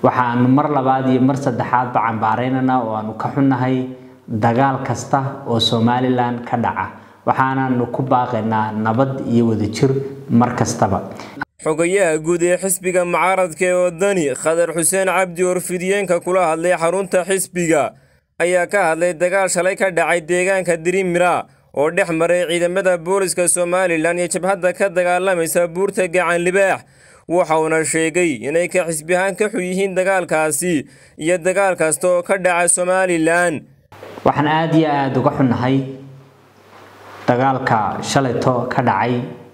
waxaanu mar labaad iyo mar saddexaadba cambaaraynaynaa oo aanu ka xunnahay dagaal kasta oo somalilan ka dhaca waxaanaanu ku baaqaynaa nabad iyo wadajir mar kastaba xogayaha guud ee xisbiga mucaaradka ee wadani khadar xuseen cabdi orfidiyeenka kula hadlay xarunta xisbiga ayaa ka hadlay dagaal shalay ka dhacay deegaanka dirimira oo dhex maray ciidamada booliska somalilan iyo jabhadda ka dagaalamaysa buurta gacan libaax waxauna sheegay inay ka xisbi ahaan ka xun yihiin dagaalkaasi iyo dagaal kasta oo ka dhaca somalilan waxaan aada iyo aada uga xunnahay dagaalka shalayto ka dhacay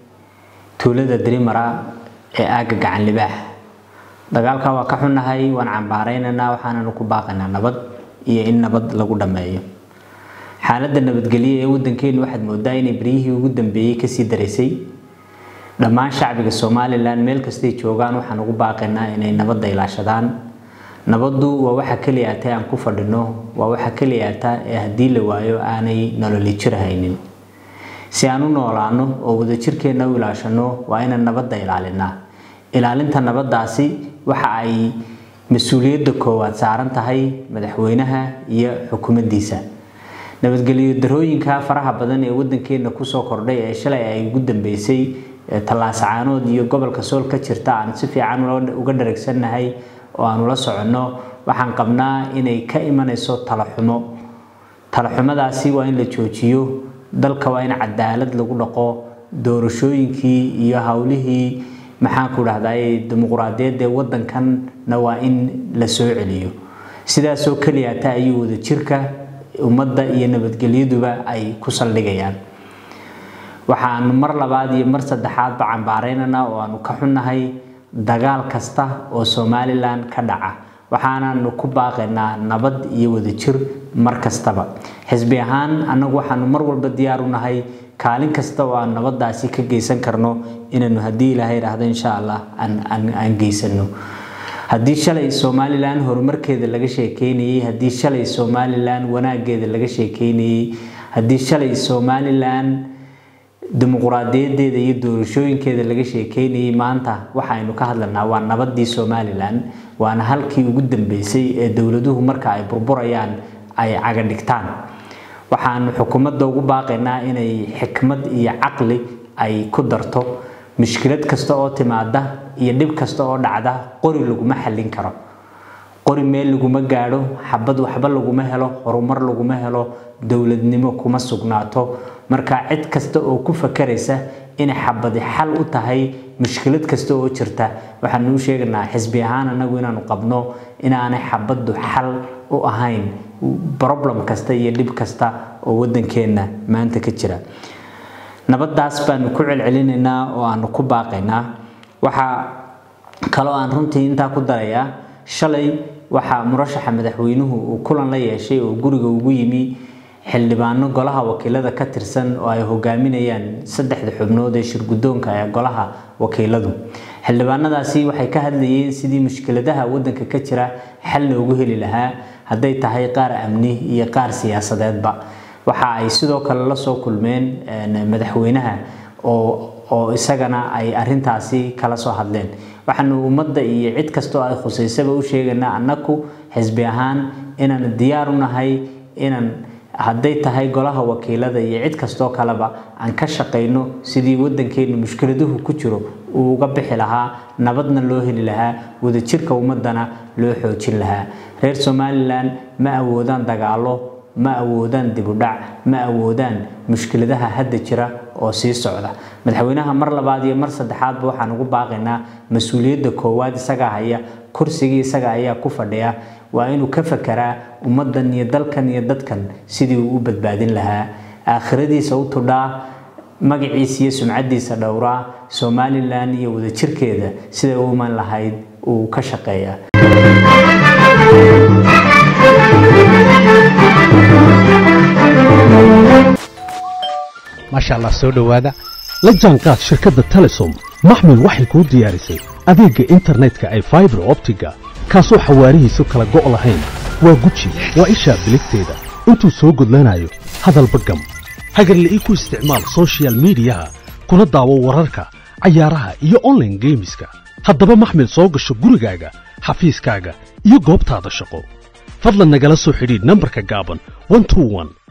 tuulada dirimara ee aagga gacan libaax dagaalka waa ka xunnahay waan cambaaraynaynaa waxaananu ku baaqaynaa nabad iyo in nabad lagu dhammeeyo xaaladda nabadgelyo ee waddankeenu waxaad moodaa inay beryihii ugu dambeeyey kasii daraysay dhammaan shacbiga somalilan meel kastay joogaan waxaan ugu baaqaynaa inay nabadda ilaashadaan nabaddu waa waxa keliya ata aan ku fadhino waa waxa keliya ata ee haddii la waayo aanay nololi jir haynin si aan u noolaano oo wadajirkeenna u ilaashano waa inaan nabadda ilaalinaa ilaalinta nabaddaasi waxa ay mas-uuliyadda koowaad saaran tahay madaxweynaha iyo xukuumaddiisa nabadgelyo darooyinka faraha badan ee waddankeena kusoo kordhay ee shalay ay ugu dambeysay tallaasacaanood iyo gobolka sool ka jirta aan si fiican uga dharagsannahay oo aanu la soconno waxaan qabnaa inay ka imanayso talaxumo talaxumadaasi waa in la joojiyo dalka waa in cadaalad lagu dhaqo doorashooyinkii iyo howlihii maxaanku dhahday dimuquraadiyadda ee waddankanna waa in la soo celiyo sidaasoo keliyata ayuu wadajirka ummadda iyo nabadgelyaduba ay ku saldhigayaan waxaanu mar labaad iyo mar saddexaadba cambaaraynaynaa oo aanu ka xunnahay dagaal kasta oo somalilan ka dhaca waxaanaanu ku baaqaynaa nabad iyo wadajir mar kastaba xisbi ahaan annagu waxaanu mar walba diyaar u nahay kaalin kasta oo aan nabaddaasi ka geysan karno inaanu haddii ilaahay idhaahdo insha allah aan geysano haddii shalay somalilan horumarkeeda laga sheekeynayey haddii shalay somalilan wanaageeda laga sheekeynayey haddii shalay somalilan dimuquraadiyadeeda iyo doorashooyinkeeda laga sheekeynayey maanta waxaynu ka hadlanaa waa nabadii somalilan waana halkii ugu dambeysay ee dowladuhu marka ay burburayaan ay caga dhigtaan waxaanu xukuumadda ugu baaqaynaa inay xikmad iyo caqli ay ku darto mushkilad kasta oo timaada iyo dhib kasta oo dhacda qori laguma xallin karo qori meel laguma gaadho xabad waxba laguma helo horumar laguma helo dowladnimo kuma sugnaato marka cid kasta oo ku fakaraysa inay xabadi xal u tahay mushkilad kasta oo jirta waxaanu u sheegaynaa xisbi ahaan anagu inaanu qabno inaanay xabaddu xal u ahayn problem kasta iyo dhib kasta oo waddankeenna maanta ka jira nabaddaas baanu ku celcelinaynaa oo aanu ku baaqaynaa waxaa kaloo aan runtii intaa ku darayaa shalay waxaa murashaxa madaxweynuhu uu kulan la yeeshay oo guriga ugu yimi xildhibaano golaha wakiilada ka tirsan oo ay hogaaminayaan saddexda xubnood ee shirguddoonka ee golaha wakiiladu xildhibaanadaasi waxay ka hadlayeen sidii mushkiladaha waddanka ka jira xal loogu heli lahaa hadday tahay qaar amni iyo qaar siyaasadeedba waxa ay sidoo kale la soo kulmeen madaxweynaha oo oo isagana ay arintaasi kala soo hadleen waxaanu ummadda iyo cid kastoo ay khusaysaba u sheegaynaa annaku xisbi ahaan inaan diyaar u nahay inaan hadday tahay golaha wakiilada iyo cid kastoo kaleba aan ka shaqayno sidii waddankeenu mushkiladuhu ku jiro uu uga bixi lahaa nabadna loo heli lahaa wadajirka ummadana loo xoojin lahaa reer somalilan ma awoodaan dagaalo ma awoodaan dibudhac ma awoodaan mushkiladaha hadda jira oo sii socda madaxweynaha mar labaad iyo mar saddexaadba waxaan ugu baaqaynaa mas-uuliyadda koowaad isagaa haya kursigii isaga ayaa ku fadhiya waa inuu ka fakeraa ummaddan iyo dalkan iyo dadkan sidii uu u badbaadin lahaa aakhiradiisa u tudhaa magaciisa iyo sumcaddiisa dhowraa somalilan iyo wadajirkeeda siday u iman lahayd uu ka shaqeeya maasha allah soo dhowaada la jaanqaad shirkadda telesom maxmil waxay kuu diyaarisay adeegga internetka ay faibar optiga kaasoo xawaarihiisu kala go' lahayn waa guji waa ishaa biligteeda intuu soo gudlanayo hadalba gam hagarle ii ku isticmaal sochial midiyaha kuna daawo wararka cayaaraha iyo onlaine geemiska haddaba maxmil soo gasho gurigaaga xafiiskaaga iyo goobtaada shaqo fadlan nagala soo xidhiidh nambarka gaaban 121